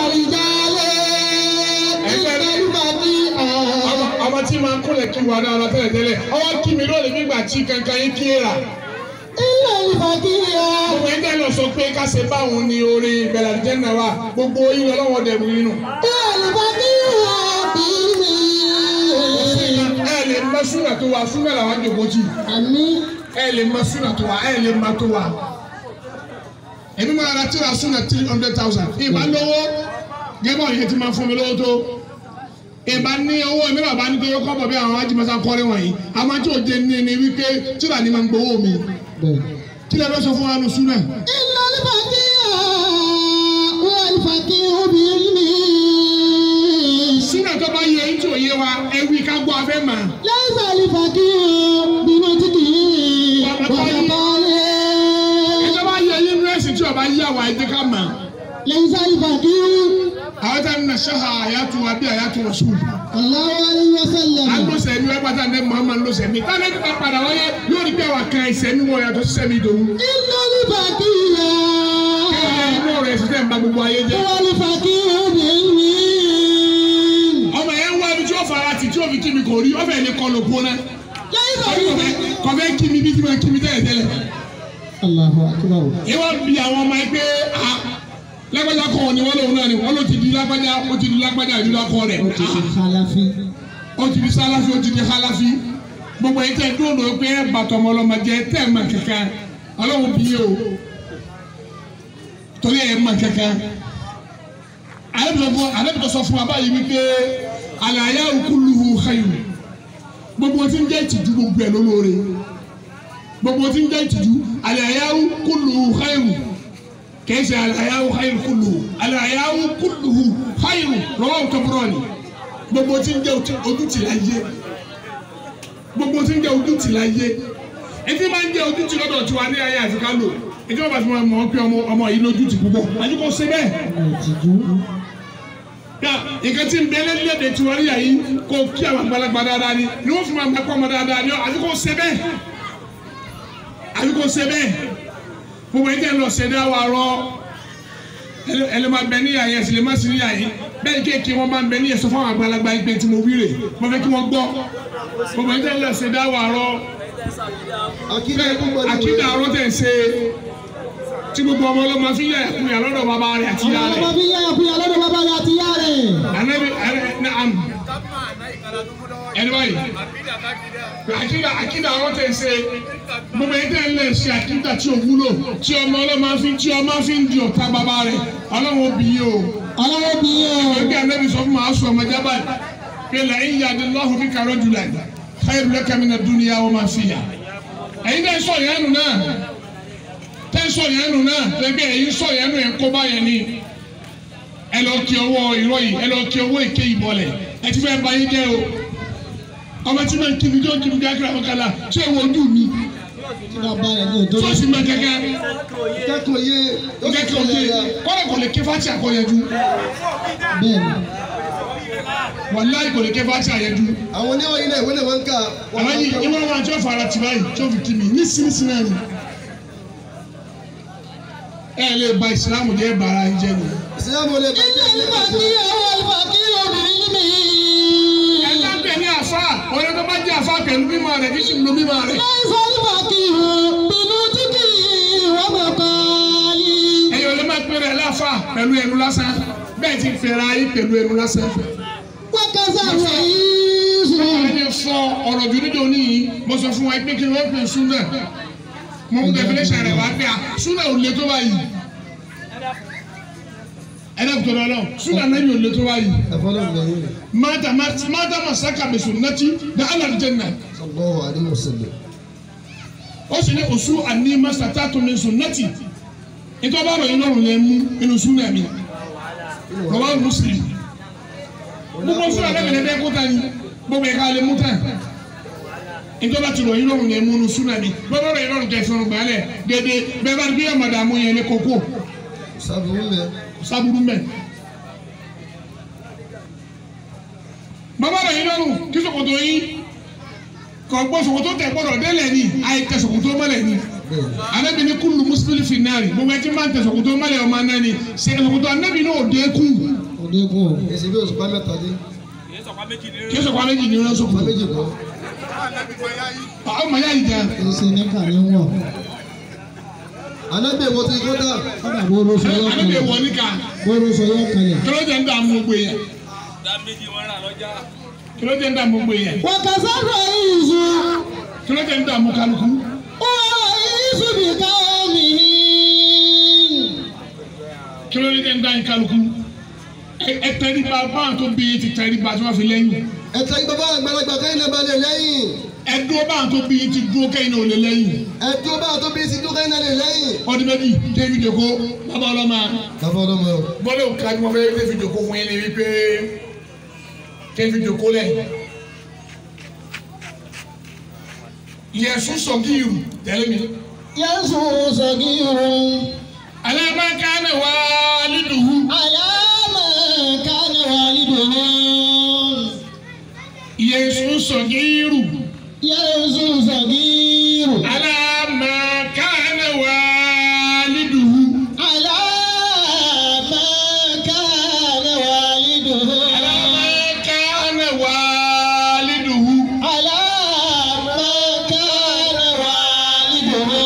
ọmọ ọmọ tí máa ń kúnlẹ̀ kí wà dára tẹ́lẹ̀ tẹ́lẹ̀ ọwọ́ kí mi lónìí nígbà tí kankan yín kí ra. gbogbo ẹgbẹ́ lọ sọ pé ká ṣe báwọn ni orin ìbẹ̀rẹ̀ àdìjẹ́nà wa gbogbo yín ọlọ́wọ́ dẹ̀ mú nínú. ẹ lè mọ súnà tó wà súnà làwọn jòkó tì ẹ lè mọ súnà tó wà ẹ lè mọ tó wà. èmi máa ra tíra súnà three hundred thousand ìbá lówó gẹ́gẹ́ bá yẹn ti máa fún mi lówó tó ìbá ní owó mi bàbá ní tó yẹ kọ́ bọ̀ bí àwọn ajímọ̀sá kọ́rin wọ̀nyí àmọ́ tí ò jẹ́ ní ni wípé tíra ni máa ń gbowó mi kí lè fẹ́ sọ fún wa nù súnà. súnà tó bá yẹ ètò òye wa ẹwì ká gbọ́ abẹ́ mà. ẹjọ́ bá yẹ yunifásitì tí ọba yí àwa ẹjẹ́ ká mà. àwọn tá a nà ṣáà àyàtò wa bí àyàtò wọ̀ sùn. alóṣè ni wọ́n pátá ní Muhammad lóṣè mi. táwọn ẹni bá padà wáyé yóò rí bí àwa kan ìṣẹ́ ní wọ́n yàtọ̀ sísẹ́ mi dòwú. kí inú rẹ̀ ṣiṣẹ́ ń ba gbogbo ayé jẹ́. ọmọ yẹn wá ibi tí ó fara tì tí ó fi kí mi kò rí ọbẹ̀ ní kọlù gbóná. kọfẹ́ kí mi bí tí mo kí mi tẹ́lẹ̀ tẹ́lẹ̀. Allahu akbar. ìwọ bí àwọn ọmọ ẹgbẹ́ a lágbájá kọ́ ni wọ́n lòun náà ni wọ́n ló ti di lágbájá ó ti di lágbájá ìdúrà kọ́ rẹ̀ Ó ti ṣe kálàfí. ó ti di sáláfí ó ti di halafi gbogbo yìí tẹ́ dúró lóò pé bàtọ̀ ọmọlọ́mọdé tẹ́ ẹ̀ mọ̀ kankan ọlọ́run bí yé o torí ẹ̀ mọ̀ kankan alẹ́bìtọ̀ sọ fún wa báyìí wípé àlàyé kulluhu khayr gbogbo tí ń jẹ́ ìtìjú gbogbo ẹ̀ lólóore gbogbo tí ń jẹ́ ìtìjú àlàyé kulluhu khayr kìí ṣe àlàyé khayr kulluhu àlàyé kulluhu khayr rawahu Tabrani gbogbo tí ń jẹ́ ojútì láyé gbogbo tí ń jẹ́ ojútì láyé etí máa ń jẹ́ ojútì lọ́dọ̀ tiwa ní ayé àti kálò ètò ọba tí wọ́n mọ̀ pé ọmọ ọmọ yìí lójútì púpọ̀ àdúgbò ṣe bẹ́ẹ̀ Ìtìjú. yà nǹkan tí ń bẹ lẹ́lẹ́dẹ̀ tiwa ní ayé kò kí àwọn àgbàlagbà dáadáa ni ni wọ́n fi máa mẹ́kọ́ ọmọ dáadáa ni àdúgbò ṣe bẹ́ẹ̀ àdúgbò ṣe bẹ́ẹ̀ gbogbo ẹ̀jẹ̀ lọ ṣẹ̀dá wa rọ ẹlẹ́mà bẹ ní àyè ẹ̀sìn lè má sí ní àyè bẹ́ẹ̀ kéèké wọn máa ń bẹ ní ẹ̀sọ́ fún àwọn àgbàlagbà ìgbẹ́ tí mo wíre mo fẹ́ kí wọ́n gbọ́ gbogbo ẹ̀jẹ̀ lọ ṣẹ̀dá wa rọ Akíndé gbogbo ni àkídà ọ̀rọ̀ tẹ̀ ṣe tí gbogbo ọmọ ọlọ́mọ fi yà ẹ̀kúnyà lọ́dọ̀ bàbá rẹ̀ àti ìyá Ọmọ rẹ̀ bí yá ẹ̀kú yà lọ́dọ̀ bàbá rẹ̀ àti ìyá rẹ̀. anabi ẹni ní am ẹni báyìí àkídà àkídà ọ̀rọ̀ tẹ̀ ṣe gbogbo ẹ̀jẹ̀ lẹ̀ ṣe àkídà tí ò wúlò tí ọmọ ọlọ́mọ fi tí ọmọ fi ń di ọ̀tá bàbá rẹ̀ ọlọ́wọ́ bí yìí o Ọlọ́wọ́ bí yẹn o. ẹgbẹ́ anabi sọ fún ma aṣọ ọmọ jábà pé lẹ́yìn yàdí lọ́hùn bí kàrọ́ jùlọ khairu laka mina dunya wa ma fiha ẹ̀yin náà sọ yẹn nù náà tẹ́ sọ yẹn nù náà tẹ́gbẹ́ ẹ̀yin sọ yẹn nù yẹn kó bá yẹn ni ẹ lọ kí ọwọ́ irọ́ yìí ẹ lọ kí ọwọ́ èké yìí bọ̀lẹ̀ ẹ ti fẹ́ ba yín jẹ́ o ọmọ tí ma ń kí mi jọ́ kí mi bí akérè àbọ̀kálà ṣé ìwọ ojú mi Tí bàbá rẹ̀ ní òjò tó sì máa kẹ́kẹ́ kẹ́kọ̀ọ́ yé. Ó sì kẹ́kẹ́ òye kọ́ kọ́lẹ̀ kò lè ké fásitì àkọ́yẹ̀dú Bẹ́ẹ̀ni. wàláì kò lè ké fásitì àyẹ̀dú àwọn oníwọ̀n yìí náà ìwé náà wọ́n ń kà. àwọn yìí ìwọ wọn àti ọ̀fà ara tì báyìí tí ó fi kí mi ní sínísíní náà ni ẹ lè ba ìsìlámù jẹ́ bàrà ẹ jẹ́ ni. ìsìlámù olè bá Ilé ìfà kí ọwọ́ ìfà kí obìnrin mi. ẹ bá ń pè ní àfa ọ̀rẹ́ tó bá jẹ́ àfa pẹ̀lú mímọ́ rẹ̀ kí sì ń lo mímọ́ rẹ̀. Láìsọ ìfà kí o. Bínú tí kì í wọ́n mọ̀ kọ́ ni. ẹ̀yin olè máa pèrè láfa pẹ̀lú ẹnu lásán bẹ́ẹ̀ ti fẹ́ra ayé pẹ̀lú ẹnu lásán. Wákàtí àwọn yìí sùn. ẹni fọ ọ̀rọ̀ jù níjọ níyì mo sọ fún wa pé kí wọ́n pè súnà mo ń definition rẹ̀ wá pé à súnà ò le tó báyìí. ẹ dẹ́ kutọ̀ lọ́lọ́ súnà náà yóò le tó báyìí. ẹ̀fọ́lọ́ ìgbẹ̀yìn rẹ̀ mata mata masaka bi sunnati da ala janna sallallahu alaihi wasallam. o sì ní osu ani masatatu min sunnati ìtọ́ bá rọ̀ yín lọ́rùn lẹ́ mú inú sunna mi rọwá muslim gbogbo sunna lẹ́mi lẹ́dẹ́ kó ta ni gbogbo ẹ̀ka lè mú tán ìtọ́ bá ti rọ̀ yín lọ́rùn lẹ́ mú inú sunna mi gbogbo rọ̀ yín lọ́rùn kẹ́ fẹ́ràn gbálẹ̀ dédé bẹ́ẹ̀ bá rí bí ẹ̀ màdàmú yẹn ní kókó sábúrú mẹ́. sábúrú mẹ́. bàbá rẹ̀ yín lọ́rùn kí ṣòkòtò yín kò gbọ́ ṣòkòtò tẹ̀ gbọ́dọ̀ délẹ̀ ni àìtẹ̀ ṣòkòtò mọ́lẹ̀ ni bẹ́ẹ̀ anabi ni kulu muslim fi naari gbogbo ẹtí máa ń tẹ ṣòkòtò mọ́lẹ̀ ọmọ náà ni ṣe ṣòkòtò anabi náà dé kú òdekun o. èsì bí òṣùpá mẹ́ta dé kí sọ̀kọ́ méjì ní òṣùpá ọlọ́sọ̀kọ̀ méjì kọ́ ọmọ yá ìjà èsì ní kàní wọ̀. anábì èwo ti kó dà kọ́dà bóró sọ yọ àdébí kalẹ̀. wọ̀ níkà bóró sọ yọ kalẹ̀. kí ló jẹ́ ń dààmú gbogbo yẹn kí ló jẹ́ ń dààmú gbogbo yẹn wàkàtà rẹ̀ ìzù. kí ló jẹ́ ń dààmú kálukú wọ́n ìzù bí káwọ́mì. kí ló jẹ́ ń dààmú kálukú ẹ- ẹ tẹríba báwọn tó bí yín ti tẹríba tí wọ́n fi lẹ́yìn ẹ̀tẹ́ bàbá àgbàlagbà kẹ́yìn náà balẹ̀ lẹ́yìn ẹ dúró báwọn tó bí yín ti dúró kẹ́yìn náà ò lè lẹ́yìn ẹ̀tọ́ bá tó bí sí tó kẹ́yìn náà lè lẹ́yìn. ọdún méjì David Oko bàbá ọlọ́mà bàbá ọlọ́mọ o bọ́lá òkà ni wọ́n fẹ́ David Oko fún yín ni wípé David Oko lẹ̀ yẹ̀sùn sọ̀gíìrù tẹ̀lé mi yẹ́sù sọ̀gírun. alábàákánà wà lídùú àyàmọ̀ kánú wàlídùú. yẹ̀sùn sọ̀gíìrù yẹ́sù sọ̀gírun. alábàákánà wà lídùú àyàmọ̀ kánú wàlídùú. alábàákánà wà lídùú àyàmọ̀ kánú wàlídùú.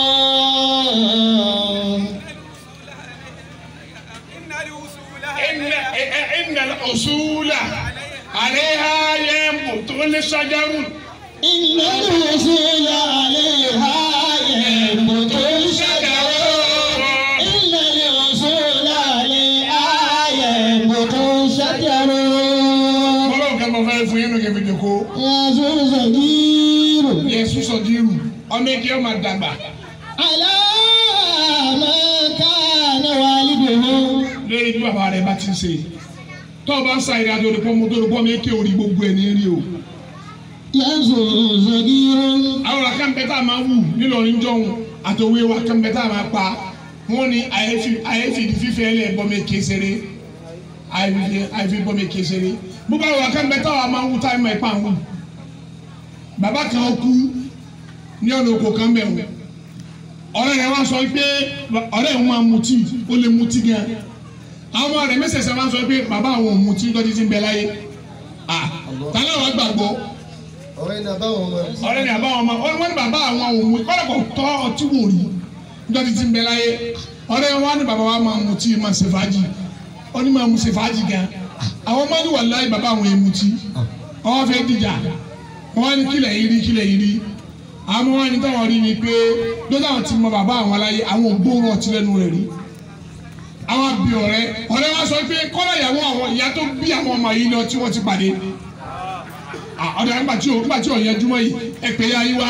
إن إن الأصول عليها ينبت الشجر إن الوصول عليها ينبت الشجر إن الوصول عليها ينبت الشجر Ọlọ́run kan máa fẹ́ fún yín lókè fìdí kó يزول صغير Yẹ̀sùn sọ̀dírù ọmọ ẹgbẹ́ ọmọ àdàgbà على ما كان والده lórí bí bàbá rẹ̀ bá ti ń ṣe tó o bá ń sa ìrìn àjò olùkọ́ mo tó olùkọ́ mi ké orí gbogbo ẹ̀ ní rí o. يزول صغير àwọn ọ̀rọ̀ kan bẹ́ẹ̀ tá a máa wù nílọrin jọ̀hún àtòwé wa kan bẹ́ẹ̀ tá a máa pa wọ́n ní àyèfi fífẹ́ lẹ̀ bọ́mi kéṣeré àyèfi bọ́mi kéṣeré gbogbo àwọn ọ̀rọ̀ kan bẹ́ẹ̀ tá a máa wù tá a máa pa wù. bàbá kan kú ní ọ̀nà oko kan bẹ̀ wọ̀ ọ̀rẹ́ rẹ̀ wá sọ pé ọ̀rẹ́ òun máa mutí ó lè mutí gan àwọn ọmọ rẹ̀ mẹ́sẹ̀sẹ̀ wá sọ pé bàbá àwọn ò mutí lọ́dí tí ń bẹ láyé ah tálẹ̀ wàá gbàgbọ́ ọ̀rẹ́ ní abáwọn ọmọ ọ̀rẹ́ ni àbá wọn ma wọ́n ní bàbá àwọn òun kọ́lá kò tọ́ ọtí wò rí nítorí tí ń bẹ láyé ọ̀rẹ́ wọn ní bàbá wa máa mutí máa ṣe fàájì ó ní máa mu ṣe fàájì gan àwọn máa ní wàláhì bàbá àwọn èèmù tí wọ́n fẹ́ dìjà wọ́n ní kílẹ̀ yìí rí kílẹ̀ yìí rí àwọn wọn ní táwọn rí ni pé lọ́dọ̀ àwọn ti mọ bàbá àwọn aláyé àwọn ògbóòrò ọtí lẹ́nu rẹ̀ rí àwọn bí ọ̀rẹ́ ọ̀rẹ́ wa sọ pé kọ́lá ìyàwó àwọn ìyá tó bí àwọn ọmọ yìí lọ tí wọ́n ti pàdé ọ̀dọ̀ nígbà tí o nígbà tí o yẹn júmọ́ yìí ẹ pè ya yín wá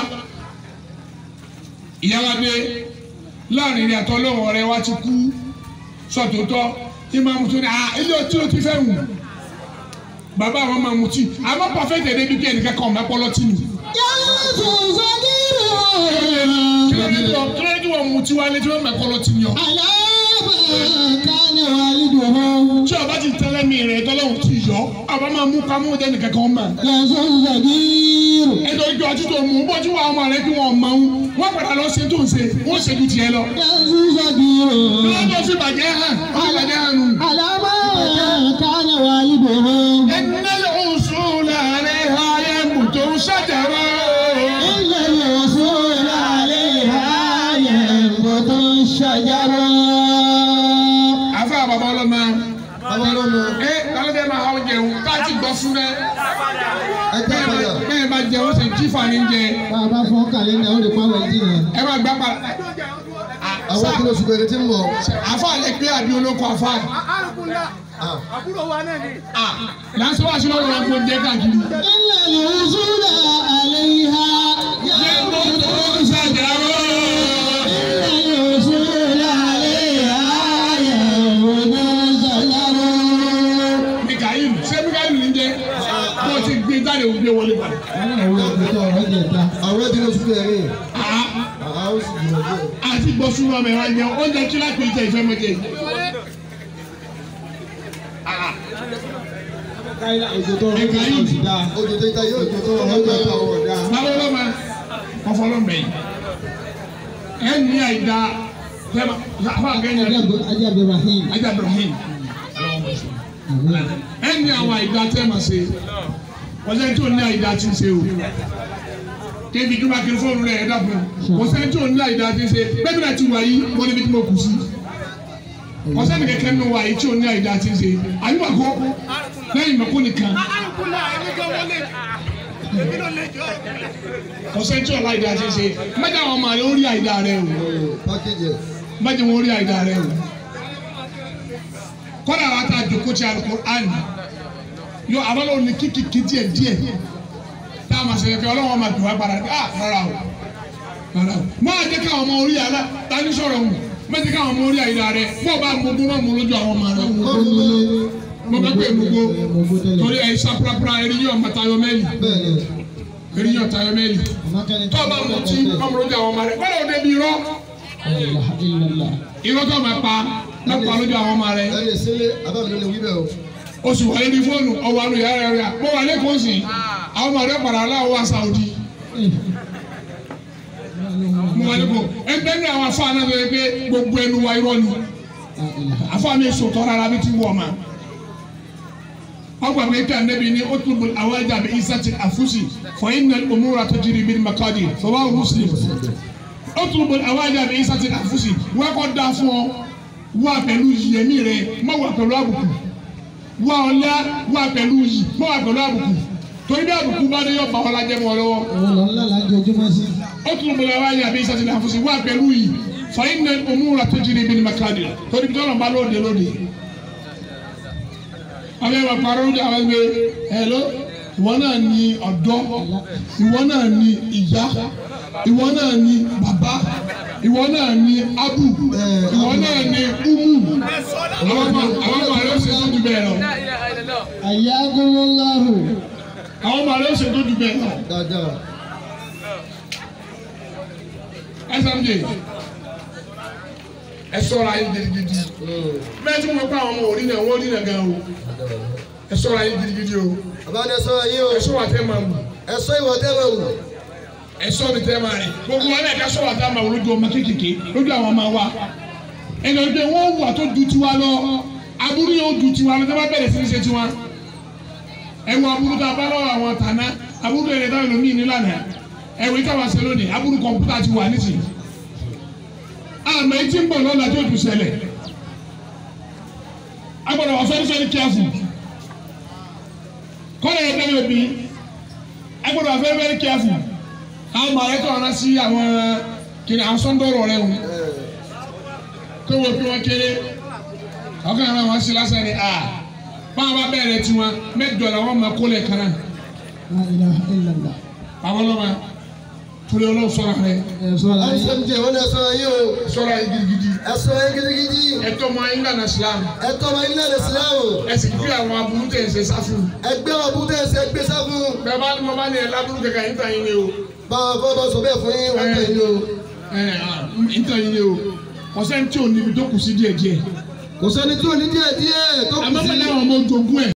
ìyá wa dé láàrin ìrìn àtọ́ lóhùn ọ̀rẹ́ wa ti kú sọ̀tòótọ́ ìmáàmù tó ní à ilé ọtí ló ti fẹ́ wù bàbá àwọn máa mutí àmọ́ pàfẹ́tì ẹ̀dẹ́bí bí ẹnìkan kan ọ̀mọ́ pọ́lọ́tì nù يزول صغير kí ló dé tó kí ló dé tó wọ́n mutí wálé tí wọ́n mọ̀ pọ́lọ́tì ni ọ. على ما كان والده tí ọba ti tẹ́lẹ̀ mi rẹ̀ tọ́lọ́hùn ti yọ ọba máa mú kámú jẹ́ nìkan kan mọ̀. يزول صغير ẹjọ́ ìjọ ọtí tó mú bọ́jú wa ọmọ rẹ kí wọ́n mọ̀ ń wọ́n padà lọ ṣe tó ń ṣe wọ́n ṣe ju tiẹ̀ lọ. يزول صغير wọ́n tó fi bàjẹ́ hàn wọ́n fi bàjẹ́ hàn nù. على ما كان والده إن الأصول عليها ينبت شجر إن الوصول عليها ينبت الشجر àfa bàbá ọlọ́mọ bàbá ọlọ́mọ ẹ lálẹ́ máa hàn jẹun káàtì gbọ́ fún ẹ ẹgbẹ́ padà bẹ́ẹ̀ bá jẹun ṣe jífà ní jẹ bàbá fọ́ kàlẹ́ndà ó lè pa wẹ̀ dín yẹn. ẹ máa gbá pa àwọn kìlọ̀ ṣùgbọ́n ẹni tí ń bọ̀ àfa lè pé àbí olóko àfa ah, àbúrò wa náà ni. lásán wá sí lọ́wọ́ wọn kó jẹ káàkiri. إن الوصول عليها ينبت شجر إن الوصول عليها ينبت الشجر mikael ṣé mikael ní jẹ kó o ti gbé jáde o gbé wọlé padà. àwọn ẹni tí ló ṣùgbọ́n ẹ̀rín Ah, àwọn sì jùlọ díẹ̀. àti gbọ́ súnmọ́ ọmọ ẹ̀ wá jẹun oúnjẹ kí lápẹ́ ìjẹ ìfẹ́ mọ́ jẹ yìí. mikael ojú tó ta yóò jó tó wọn lọ́jọ́ tó àwọn ọ̀dà. báwo ló ma ọfọlọ́ mbẹ́ yìí ẹ ní àyíká fẹ́ẹ́ àfa àgẹ́yìn Ajá Abdulrahim. ajá ibrahim ẹni àwọn àìdá tẹ́ ma ṣe ọ̀sẹ̀ tí ò ní àìdá ti ń ṣe o kébi tó bá kiri fóònù rẹ̀ ẹ̀ dàbọ̀ ọ̀sẹ̀ tí ò ní àìdá ti ń ṣe bẹ́ẹ̀ náà ti wà yí wọ́n níbi tí mo kù sí ọ̀sẹ̀ ní kẹ̀kẹ́ nínú wa yìí tí ò ní àìdá ti ń ṣe àyùbá kọ́ lẹ́yìn mẹ́kọ́ nìkan ọ̀sẹ̀ tí ò ní àìdá ti ń ṣe mẹ́ta àwọn ọmọ rẹ̀ ó rí àìdá rẹ̀ o pákéjì ẹ̀. mẹ́jọ wọn rí àìdá rẹ̀ o kọ́dà wa ta jòkó ti Al-Qur'an yọ abala òní kíkìkì díẹ̀ díẹ̀ tá a ma ṣe kẹ ọlọ́wọ́n ma dùn wá padà ah rárá o rárá o máa jẹ́ káwọn ọmọ orí àlá tani sọ̀rọ̀ wù má jẹ́ káwọn ọmọ orí àyíká rẹ bó o bá mugu má mu lójú àwọn ọmọ rẹ mo bẹ pé mugu torí ẹ̀ sáprápra eriyan ọmọ tayọ mẹ́lì bẹ́ẹ̀ ni eriyan tayọ mẹ́lì tó o bá mu tí má mu lójú àwọn ọmọ rẹ kọ́dà òde bí irọ́ irọ́ tó o ma pa má pa lójú àwọn ọmọ rẹ ẹni ìsinmi abámi ló lè wí bẹ́ẹ̀ o. o sì wà lórí fóònù ọwọ́ àlọ́ yàrá rẹ mo wà lẹ́kọ̀ọ́ sí àwọn ọmọ rẹ padà aláwọ̀ wá Saudi mo wà lẹ́kọ̀ọ́ ẹgbẹ́ ní àwọn afọ àná tó yẹ pé gbogbo ẹnu wa irọ́ ni afọ àmì sòtọ́ rárá bí ti wọ̀ ma ọgbà mi ká nẹbi ní otubu awaja bi isati afusi fọ iná omúra tó jiri bí makadi fọwọ́ muslim otubu awaja bi isati afusi wọ́n kọ́ da fún ọ wá pẹ̀lú yẹmí rẹ má wà pẹ̀lú àbùkù wá ọlá wá pẹ̀lú yìí má wà pẹ̀lú àbùkù torí bí àbùkù bá dé yọ bá ọlá jẹ́ mọ́ ọ lọ́wọ́ otubu awaja bi isati afusi wá pẹ̀lú yìí fọ iná omúra tó jiri bí makadi torí bí tọ́lọ̀ bá lóde lóde àwọn ẹwà parọ́ ní àwọn ẹgbẹ́ ẹ̀lọ́ ìwọ náà ní ọ̀dọ́ ìwọ náà ní ìyá ìwọ náà ní bàbá ìwọ náà ní abu ìwọ náà ní umu àwọn ọmọ àwọn ọmọ rẹ ó ṣe tó ju bẹ́ẹ̀ lọ Ayagunmọ́láhù. àwọn ọmọ rẹ ó ṣe tó ju bẹ́ẹ̀ lọ dáadáa. smj ẹ ṣọ́ra yín gidigidi bẹ́ẹ̀ tí mo pa àwọn ọmọ òrí náà wọ́n rí náà gan o ẹ ṣọ́ra yín gidigidi o àbáni ẹ sọ́ra yín o ẹ ṣọ́ wà tẹ́ máa wù. ẹ sọ ìwọ tẹ́ máa wù. ẹsọ mi tẹ máa rìn gbogbo wọn náà ká sọ wà tá a máa wò lójú ọmọ kékèké lójú àwọn ọmọ wa ẹnì ọdún wọn wù àtó du tiwa lọ aburú yóò du tiwa lọ tẹ́lẹ̀ bẹ̀rẹ̀ sí ní ṣe tiwa ẹwọ aburú tá a bá lọ́wọ́ àwọn tàná aburú yẹn táwọn ènìyàn ní lánàá ẹwọ ìtawà ṣe lónìí aburú kọ̀ǹpútà ti wà nísìnyí àmọ́ etí ń bọ̀ lọ́la tó tù ṣẹlẹ̀ agbọ́dọ̀ wà fẹ́ẹ́ fẹ́ẹ́ kíáfù kọ́lẹ̀ yẹn tẹ́lẹ̀ bí agbọ́dọ̀ wà fẹ́ẹ́ fẹ́ẹ́ kíáfù àwọn ọmọ rẹ tó ọ̀nà sí àwọn kìnìún àwọn sọ́ńdọ̀rọ̀ rẹ wò tó wọ́n fi wọ́n kéré ọkàn àwọn àwọn sí lásán ni a báwọn bá bẹ̀rẹ̀ tiwọn mẹ́jọ làwọn máa kó lẹ̀ kan náà La ilaha illallah. àwọn ọlọ́mọ torí ọlọ́run sọ̀rọ̀ rẹ Ẹ sọ́ra ẹ yín. sọ jẹ wọn ẹ sọ́ra yín o. sọ̀rọ̀ yìí gidigidi ẹ sọ yín gidigidi. ẹ̀tọ́ mọ ayé ńlànà Islam ẹ tọ́ ọmọ ilé ẹ̀ sílámù. ẹ sì fi àwọn aburú tẹ̀ ẹ̀ ṣe sáfù ẹgbẹ́ wọn bú tẹ́ ẹ ṣe gbé sáfù. bẹ́ẹ̀ bá ní mo bá ní ẹ̀ lábúrú kẹ̀kẹ́ yín tàn yín ni o báwa fọ́ bá sọ bẹ́ẹ̀ fún yín wọ́n tẹ̀ yín o. ẹ̀ yín tàn yín ni o ọ̀sẹ̀ tí ò níbi tó kù sí díẹ̀díẹ̀ kò sẹ́ni tí ò ní díẹ̀ díẹ̀ tó kù àmọ́ sí. bẹ́ẹ̀ ni àwọn ọmọ ojú ogún ẹ̀